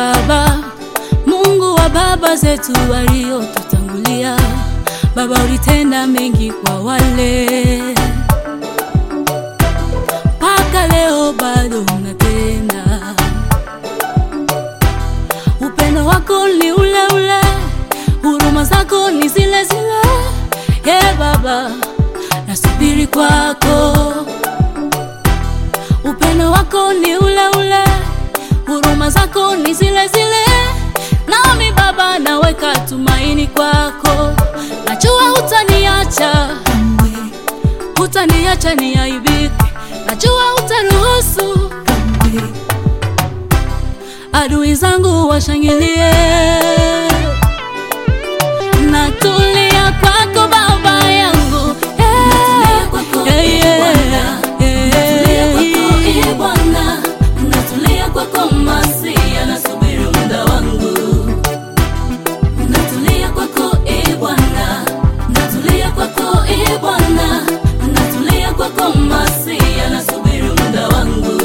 Baba, Mungu wa baba zetu waliotutangulia. Baba, ulitenda mengi kwa wale, mpaka leo bado unatenda. Upendo wako ni ule ule, huruma zako ni zile zile. Ye Baba, nasubiri kwako. Upendo wako ni ule ule, huruma zako ni zile zile. Nami Baba, naweka tumaini kwako, najua hutaniacha kamwe, hutaniacha niaibike, najua hutaruhusu kamwe adui zangu washangilie. Natulia kwako Baba yangu, Natulia kwako, Eh, eh, Bwana. eh, Natulia kwako, eh. eh, Bwana. Natulia kwako Masia, nasubiri muda wangu. Natulia kwako, eh, Bwana. Natulia kwako, eh, Bwana. Natulia kwako Masia, nasubiri muda wangu.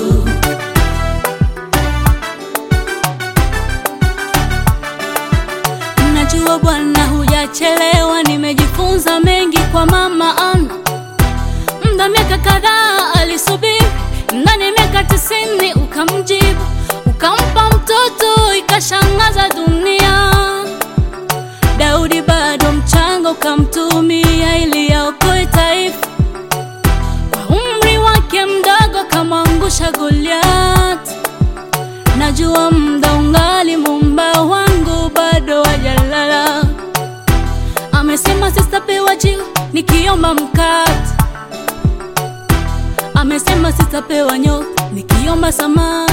Najua Bwana hujachelewa, nimejifunza mengi kwa mama Ana. Muda miaka kadhaa alisubiri, ndani ya miaka tisini ukamjibu, ukampa mtoto, ikashangaza dunia. Daudi bado mchanga, ukamtumia ili aokoe taifa. Kwa umri wake mdogo, kamwangusha Goliathi. Najua muda ungali, Muumba wangu bado hajalala. Amesema sitapewa jiwe nikiomba mkate, amesema sitapewa nyoka nikiomba samaki.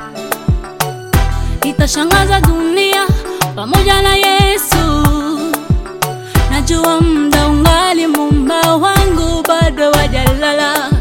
Itashangaza dunia pamoja na Yesu. Najua muda ungali, Muumba wangu bado hajalala.